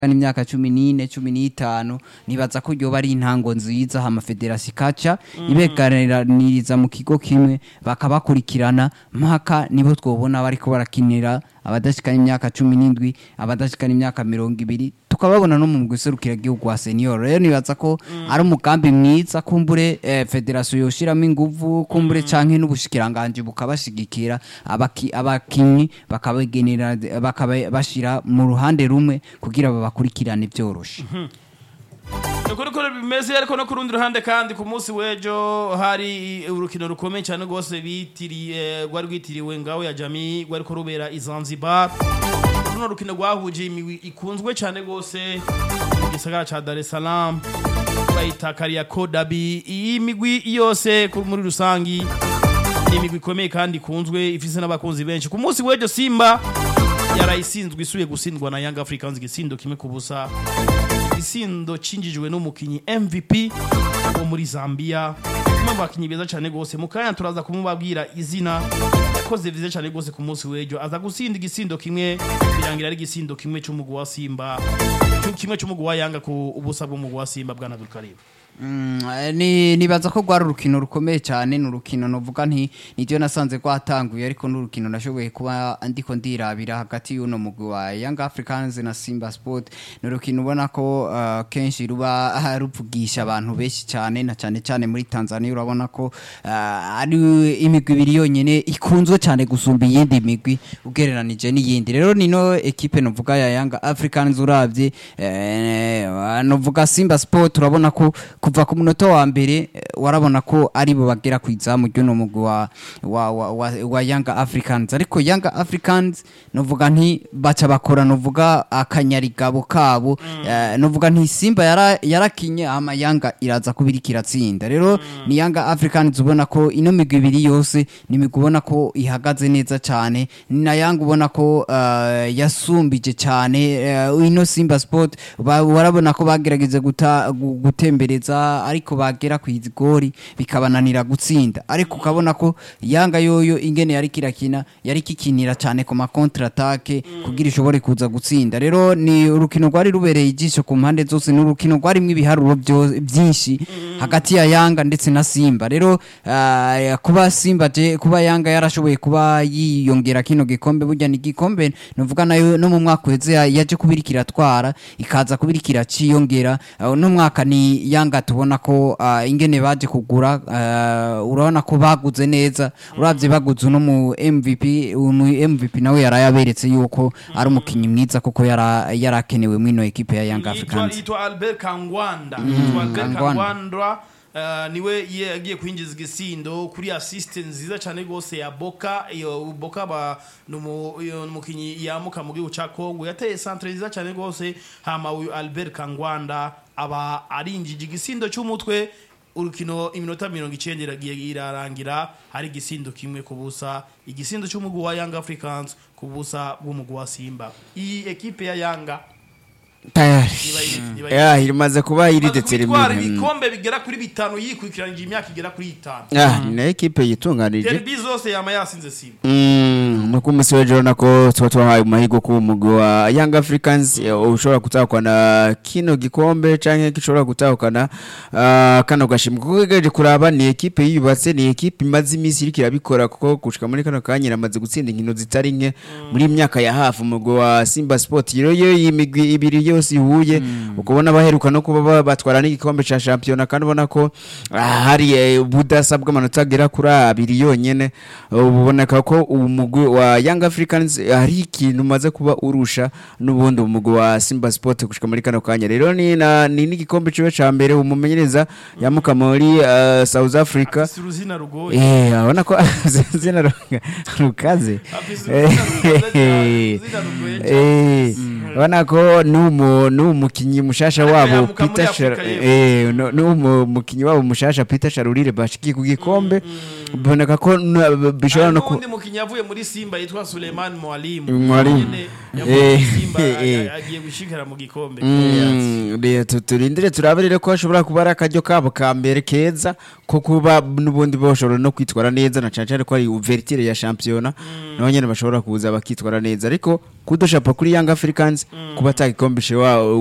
n'imyaka cumi n'ine cumi n'itanu nibaza ko yoba ari intango nziza hama federasi ikaca ibeganiriza mu kigo kimwe bakabakurikirana mpaka nibo twobona bariko barakinira abadashikana imyaka cumi n'indwi abadashikana imyaka mirongo ibiri tukababona no mu guserukira igihugu wa senior rero nibaza ko ari umugambi mwiza kumbure eh, federasiyo yoshiramo inguvu kumbure canke n'ubushikiranganje bukabashigikira abaki- abakinyi bakabagenera bakabashira mu ruhande rumwe kugira babakurikirane byoroshe Nuko niko bimeze ariko no ku rundi ruhande kandi ku munsi w'ejo hari urukino rukomeye cyane rwose bitiriye rwari rwitiriwe ngaho ya Jami rwari ko rubera i Zanzibar runo rukino rwahuje imigwi ikunzwe cyane rwose mu gisagara ca Dar es Salaam bayita Kariako Derby iyi migwi yose ku- muri rusangi ni imigwi ikomeye kandi ikunzwe ifise n'abakunzi benshi ku munsi w'ejo Simba yarayisinzwe isubiye gutsindwa na Young Africans igisindo kimwe ku busa igisindo cinjijwe n'umukinyi MVP wo muri Zambia umwe mu bakinyi beza cyane gose mu kanya turaza kumubabwira izina yakoze vyiza cyane gose ku munsi w'ejo aza gusinda igisindo kimwe birangira ari igisindo kimwe c'umugwi wa Simba cyo kimwe c'umugwi wa Yanga ku ubusa bw'umugwi wa Simba bwana Abdulkarim Mm, eh, ni nibaza ko rwari urukino rukomeye cyane ni urukino novuga nti niryo nasanze rwatanguye ariko n'urukino nashoboye kuba ndiko ndirabira hagati y'uno mugwi wa Young Africans na Simba Sport ni urukino ubona ko uh, kenshi ruba ah, ruvugisha abantu benshi cyane na cyane cyane muri Tanzania urabona ko uh, ari imigwi ibiri yonyene ikunzwe cyane gusumba iyindi migwi ugereranije n'iyindi rero nino ekipe novuga ya Young Africans uravye eh, novuga Simba Sport urabona ko kuva ku munota wa mbere eh, warabona ko ari bo bagera ku izamu ry'uno mugwi wa, wa, wa, wa, wa Young Africans ariko Young Africans novuga nti baca bakora novuga akanyarigabo kabo eh, novuga nti Simba yara, yarakinye ama Yanga iraza kubiri kiratsinda rero ni Young Africans ubona ko ino migwi ibiri yose ni imigwi ubona ko ihagaze neza cyane ni na Yanga ubona ko eh, yasumbije cyane eh, ino Simba Sport ba- warabona ko bagerageza guta, gu- gutembereza ariko bagera ku igori bikabananira gutsinda ariko ukabona ko Yanga yoyo ingene yari kirakina yari kikinira cyane ku ma contre attaque kugira ishobore kuza gutsinda rero ni urukino rwari rubereye ijisho ku mpande zose ni urukino rwarimwo ibiharuro byo- byinshi hagati ya Yanga ndetse na Simba rero ah, kuba Simba je kuba Yanga yarashoboye kuba yiyongera kino gikombe burya ni gikombe nuvuga nayo no mu mwaka uheze ya- yaje kubirikira twara ikaza kubirikira ciyongera uh, no mwaka ni Yanga tubona ko ah, ingene baje kugura ah, urabona ko baguze neza uravye baguze no mu MVP mu MVP nawe yarayaberetse yuko ari umukinyi mwiza kuko yara yarakenewe mwino ekipe ya Young yitwa Africans yitwa Albert Kangwanda yitwa Albert Kangwanda. Kangwanda Uh, niwe yagiye kwinjiza igisindo kuri assist nziza cyane gose ya Boka iyo Boka ba numu iyo umukinyi yamuka mu gihugu ca Kongo yateye centre nziza cyane gose hama uyu Albert Kangwanda aba arinjije igisindo cy'umutwe urukino iminota mirongo icyenda iragiye irarangira hari igisindo kimwe ku busa igisindo cy'umugwi wa Young Africans ku busa bw'umugwi wa Simba iyi ekipe ya Yanga tayari Iba- iba- ya imaze kuba iri Imaze kubitwara determine ibikombe bigera kuri bitanu yikurikiranyije imyaka igera kuri itanu ah ni na ekipe yitunganije derby zose yama yasinze simba Mm, nuko umunsi w'ejo urabona ko tuba twahaye amahirwe ko umugwi wa Young Africans eh, ushobora gutahukana kino gikombe canke gishobora gutahukana ah, kano gashimwe kuko ugereje kuraba ni ekipe yiyubatse ni ekipe imaze iminsi iriko irabikora kuko gushika muri kano kanya iramaze gutsinda inkino zitari nke muri iyi myaka ya hafi umugwi wa Simba Sport rero yo iyi migwi ibiri yose ihuye ukubona baheruka no kuba ba- batwara n'igikombe ca shampiyona kandi ubona ko ah, hari eh, ubudasa bw'amanota agera kuri abiri yonyene uboneka ko umugwi wa Young Africans eh, hari ikintu umaze kuba urusha n'ubundi umugwi wa Simba Sport gushika muri kano kanya rero ni na- ni n'igikombe ciwe ca mbere umumenyereza yamuka muri eh, South Africa afise uruzina rugoye eh abona ko zina ru- rukaze afise uruzina rugoye cyane, uruzina rugoye cyane. Eh, urabona ko n'umu n'umukinyi mushasha Ariko wabo yamuka muri Peter Afrika Shar- y'Epfo. eh no- n'umukinyi wabo mushasha Peter Sharurire bashikiye ku gikombe biboneka ko n- bishobora no ku n'undi mukinnyi yavuye muri simba yitwa suleiman mwalimu Mwalimu. Nyene yavuye muri Eh, simba eh. agiye gushikira mu gikombe Mm, rero tu- turindire turabe rero ko hashobora kuba ari akaryo kabo ka mbere keza ko kuba n'ubundi bashobora no kwitwara neza na cyane cyane ko ari ouverture ya shampiyona naho nyene bashobora kuza bakitwara neza ariko kudoshapa kuri Young Africans kuba atagikombe wa